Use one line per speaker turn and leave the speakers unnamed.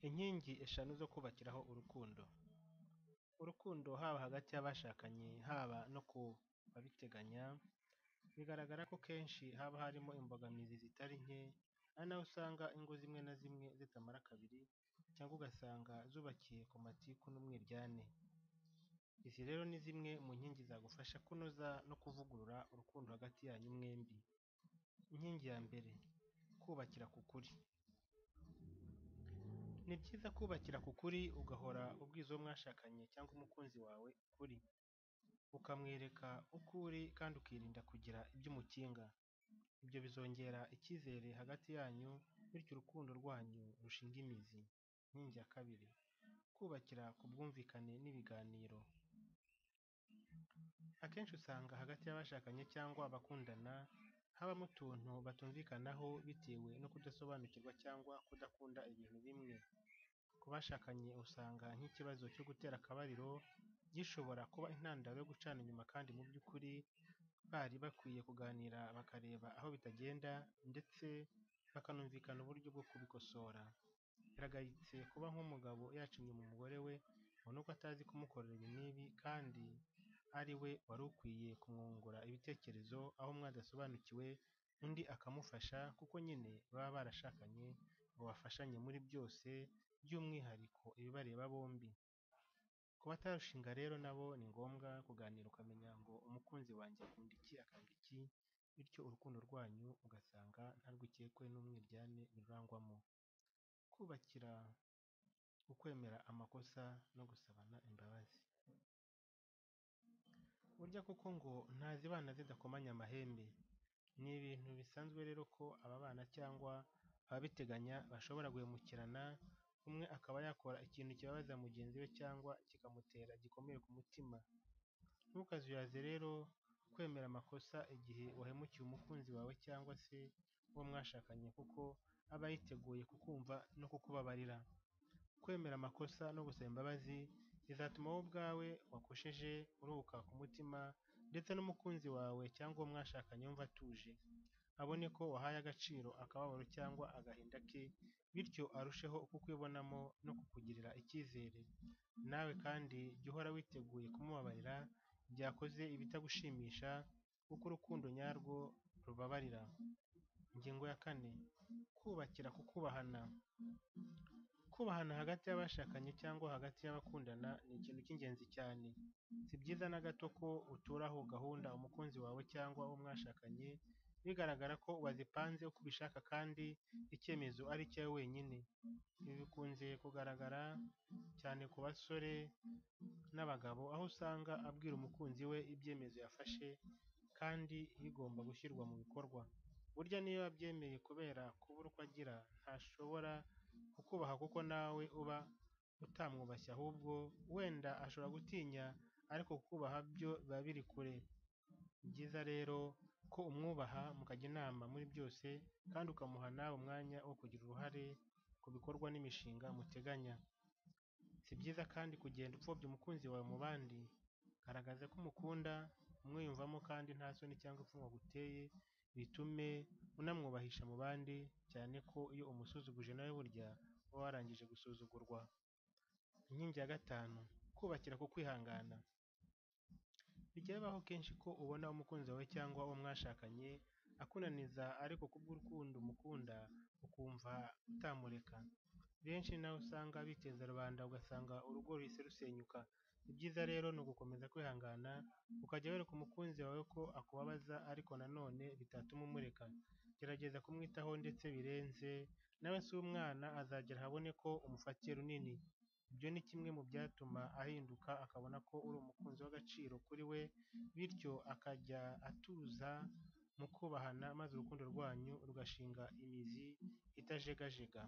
Inkingi eshanu zo kubakiraho urukundo, urukundo haba hagati y'abashakanye haba no ku babiteganya, bigaragara ko kenshi haba harimo imbogamizi zitari nke, ari naho usanga ingo zimwe na zimwe zitamara kabiri cyangwa ugasanga zubakiye ku matiku n'umwiryane. Izi rero ni zimwe mu nkingi zagufasha kunoza no kuvugurura urukundo hagati yanyu mwembi. Inkingi ya mbere kubakira ku kuri, ni byiza kubakira ku kuri ugahora ubwiza uwo mwashakanye cyangwa umukunzi wawe ukuri, ukamwereka uko uri kandi ukirinda kugira ibyo umukinga, ibyo bizongera icyizere hagati yanyu bityo urukundo rwanyu rushinge imizi. Inkingi ya kabiri kubakira ku bwumvikane n'ibiganiro, akenshi usanga hagati y'abashakanye cyangwa abakundana habamo utuntu batumvikanaho bitewe no kudasobanukirwa cyangwa kudakunda ibintu bimwe, ku bashakanye usanga nk'ikibazo cyo gutera akabariro gishobora kuba intandaro yo gucana inyuma kandi mu by'ukuri bari bakwiye kuganira bakareba aho bitagenda ndetse bakanumvikana uburyo bwo kubikosora. Biragayitse kuba nk'umugabo yacinye mu mugore we ngo ni uko atazi kumukorera ibi n'ibi kandi ari we wari ukwiye kumwungura ibitekerezo aho mwadasobanukiwe undi akamufasha kuko nyine baba barashakanye ngo bafashanye muri byose by'umwihariko ibibareba bombi. Ku batarushinga rero nabo ni ngombwa kuganira ukamenya ngo umukunzi wanjye akunda iki akanga iki bityo urukundo rwanyu ugasanga nta rwikekwe n'umwiryane birurangwamo. Kubakira ukwemera amakosa no gusabana imbabazi, burya koko ngo ntazibana zidakomanya amahembe, ni ibintu bisanzwe rero ko ababana cyangwa ababiteganya bashobora guhemukirana, umwe akaba yakora ikintu kibabaza mugenzi we cyangwa kikamutera igikomere ku mutima. Ntukazuyaze rero kwemera amakosa igihe wahemukiye umukunzi wawe cyangwa se uwo mwashakanye kuko aba yiteguye kukumva no kukubabarira. Kwemera amakosa no gusaba imbabazi bizatuma wowe ubwawe wakosheje uruhuka ku mutima ndetse n'umukunzi wawe cyangwa uwo mwashakanye yumva atuje, abone ko wahaye agaciro akababaro cyangwa agahinda ke bityo arusheho kukwibonamo no kukugirira icyizere. Nawe kandi jya uhora witeguye kumubabarira igihe akoze ibitagushimisha kuko urukundo nyarwo rubabarira. Ingingo ya kane kubakira ku kubahana, kubahana hagati y'abashakanye cyangwa hagati y'abakundana ni ikintu cy'ingenzi cyane, si byiza na gato ko uturaho gahunda umukunzi wawe cyangwa uwo mwashakanye, bigaragara ko wazipanze uko ubishaka kandi icyemezo ari icyawe wenyine. Ibi bikunze kugaragara cyane ku basore n'abagabo aho usanga abwira umukunzi we ibyemezo yafashe kandi bigomba gushyirwa mu bikorwa, burya n'iyo yabyemeye kubera kubura uko agira ntashobora kukubaha kuko nawe uba utamwubashye ahubwo wenda ashobora gutinya ariko kukubaha byo biba biri kure. Ni byiza rero ko umwubaha mukajya inama muri byose kandi ukamuha nawe umwanya wo kugira uruhare ku bikorwa n'imishinga muteganya. Si byiza kandi kugenda upfobya umukunzi wawe mu bandi, garagaza ko umukunda umwiyumvamo kandi nta soni cyangwa ipfunwe aguteye bitume unamwubahisha mu bandi cyane ko iyo umusuzuguje nawe burya uba warangije gusuzugurwa. Inkingi ya gatanu kubakira ku kwihangana, bijya bibaho kenshi ko ubona umukunzi wawe cyangwa uwo mwashakanye akunaniza ariko kubw'urukundo umukunda ukumva utamureka, benshi ni naho usanga biteza rubanda ugasanga urugo ruhise rusenyuka. Ibyiza rero ni ugukomeza kwihangana ukajya wereka umukunzi wawe ko akubabaza ariko nanone bitatuma umureka, gerageza kumwitaho ndetse birenze nawe si umwana azagera ahabone ko umufatiye runini. Ibyo ni kimwe mu byatuma ahinduka akabona ko uri umukunzi w'agaciro kuri we bityo akajya atuza mu kubahana maze urukundo rwanyu rugashinga imizi itajegajega.